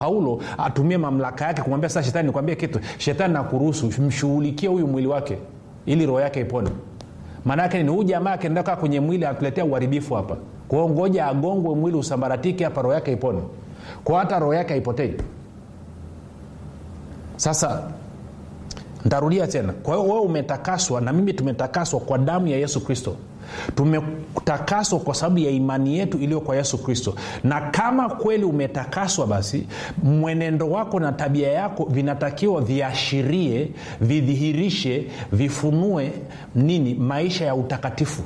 paulo atumie mamlaka yake kumwambia sasa shetani nikwambie kitu shetani nakuruhusu mshughulikie huyu mwili wake ili roho yake ipone maanaake ni huu jamaa akienda kaa kwenye mwili anatuletea uharibifu hapa kwao ngoja agongwe mwili usambaratike hapa roho yake ipone kwao hata roho yake haipotei sasa ntarudia tena kwa hiyo wewe umetakaswa na mimi tumetakaswa kwa damu ya yesu kristo tumetakaswa kwa sababu ya imani yetu iliyo kwa yesu kristo na kama kweli umetakaswa basi mwenendo wako na tabia yako vinatakiwa viashirie vidhihirishe vifunue nini maisha ya utakatifu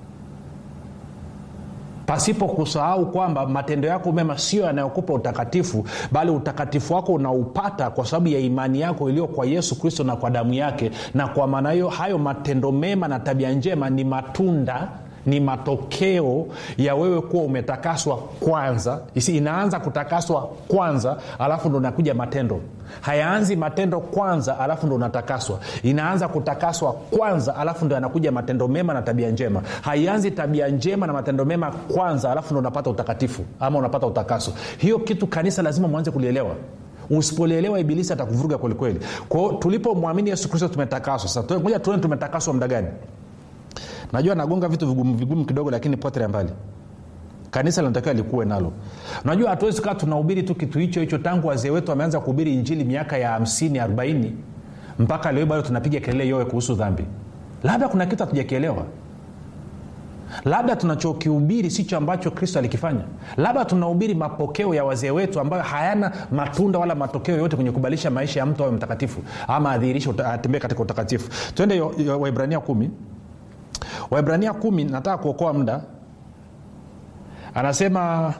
pasipo kusahau kwamba matendo yako mema sio yanayokupa utakatifu bali utakatifu wako unaupata kwa sababu ya imani yako iliyo kwa yesu kristo na kwa damu yake na kwa maana hiyo hayo matendo mema na tabia njema ni matunda ni matokeo ya wewe kuwa umetakaswa kwanza isi inaanza kutakaswa kwanza alafu ndo nakuja matendo hayaanzi matendo kwanza alafu ndo unatakaswa inaanza kutakaswa kwanza alafu ndo yanakuja matendo mema na tabia njema haianzi tabia njema na matendo mema kwanza alafu ndo unapata utakatifu ama unapata utakaso hiyo kitu kanisa lazima mwanze kulielewa usipolielewa ibilisi atakuvuruga kwelikweli kwao tulipomwamini yesu kristo tumetakaswa sasa moja tuone tumetakaswa muda gani najua nagonga vitu vigumu vigumu kidogo lakini potelea mbali kanisa linatakiwa likuwe nalo unajua hatuwezi kaa tunahubiri tu kitu hicho hicho tangu wazee wetu wameanza kuhubiri injili miaka ya 50 40 mpaka leo bado tunapiga kelele yowe kuhusu dhambi labda kuna kitu hatujakielewa labda tunachokihubiri sicho ambacho kristo alikifanya labda tunahubiri mapokeo ya wazee wetu ambayo hayana matunda wala matokeo yoyote kwenye kubadilisha maisha ya mtu awe mtakatifu ama adhihirishe atembee katika utakatifu twende waibrania kumi waibrania kumi nataka kuokoa muda anasema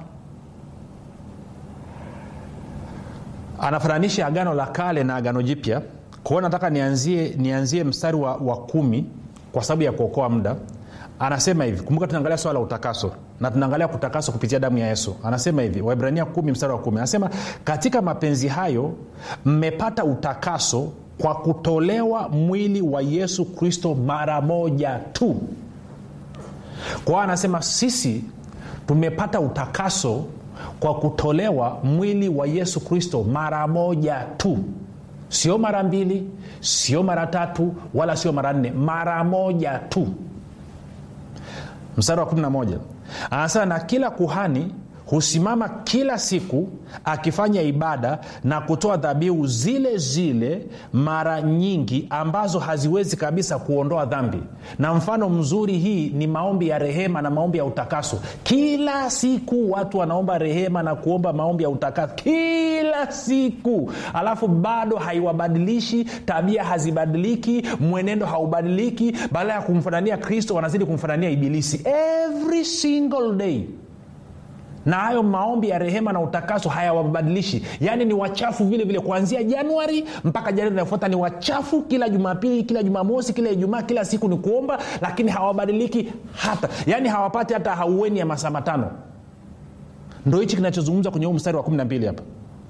anafananisha agano la kale na agano jipya kwao nataka nianzie nianzie mstari wa, wa kumi kwa sababu ya kuokoa muda anasema hivi kumbuka tunaangalia swala la utakaso na tunaangalia kutakaswa kupitia damu ya yesu anasema hivi waibrania kumi mstari wa kumi anasema katika mapenzi hayo mmepata utakaso kwa kutolewa mwili wa yesu kristo mara moja tu kwa hiyo anasema sisi tumepata utakaso kwa kutolewa mwili wa yesu kristo mara moja tu sio mara mbili sio mara tatu wala sio mara nne mara moja tu mstari wa 11 anasema na kila kuhani husimama kila siku akifanya ibada na kutoa dhabihu zile zile mara nyingi ambazo haziwezi kabisa kuondoa dhambi na mfano mzuri hii ni maombi ya rehema na maombi ya utakaso kila siku watu wanaomba rehema na kuomba maombi ya utakaso kila siku alafu bado haiwabadilishi tabia hazibadiliki mwenendo haubadiliki badala ya kumfanania kristo wanazidi kumfanania ibilisi every single day na hayo maombi ya rehema na utakaso hayawabadilishi yaani ni wachafu vile vile kuanzia januari mpaka januari inayofuata ni wachafu kila jumapili kila jumamosi kila ijumaa kila siku ni kuomba lakini hawabadiliki hata yaani hawapati hata haueni ya masaa matano ndo hichi kinachozungumza kwenye huu mstari wa 12 hapa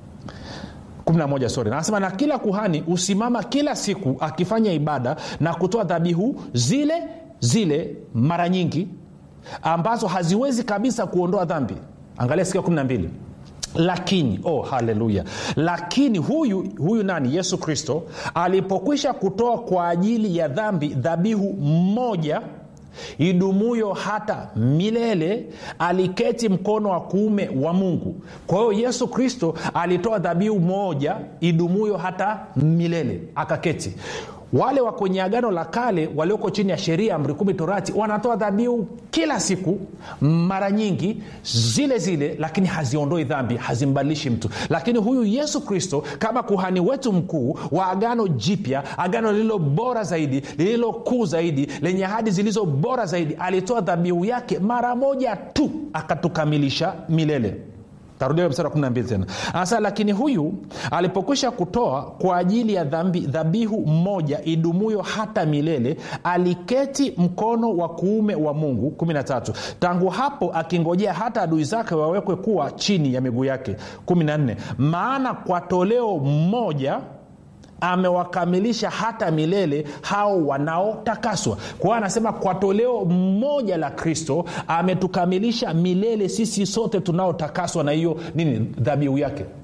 11 sorry anasema na kila kuhani husimama kila siku akifanya ibada na kutoa dhabihu zile zile mara nyingi ambazo haziwezi kabisa kuondoa dhambi angalia sikia 12 lakini oh haleluya lakini huyu huyu nani yesu kristo alipokwisha kutoa kwa ajili ya dhambi dhabihu moja idumuyo hata milele aliketi mkono wa kuume wa mungu kwa hiyo yesu kristo alitoa dhabihu moja idumuyo hata milele akaketi wale wa kwenye agano la kale walioko chini ya sheria amri kumi torati wanatoa dhabihu kila siku mara nyingi zile zile lakini haziondoi dhambi hazimbadilishi mtu lakini huyu yesu kristo kama kuhani wetu mkuu wa agano jipya agano lililo bora zaidi lililo kuu zaidi lenye ahadi zilizo bora zaidi alitoa dhabihu yake mara moja tu akatukamilisha milele tarudia mstari wa 12 tena anasema lakini huyu alipokwisha kutoa kwa ajili ya dhambi dhabihu moja idumuyo hata milele aliketi mkono wa kuume wa mungu 13 tangu hapo akingojea hata adui zake wawekwe kuwa chini ya miguu yake 14 maana kwa toleo moja amewakamilisha hata milele hao wanaotakaswa kwa hiyo anasema kwa toleo moja la kristo ametukamilisha milele sisi sote tunaotakaswa na hiyo nini dhabihu yake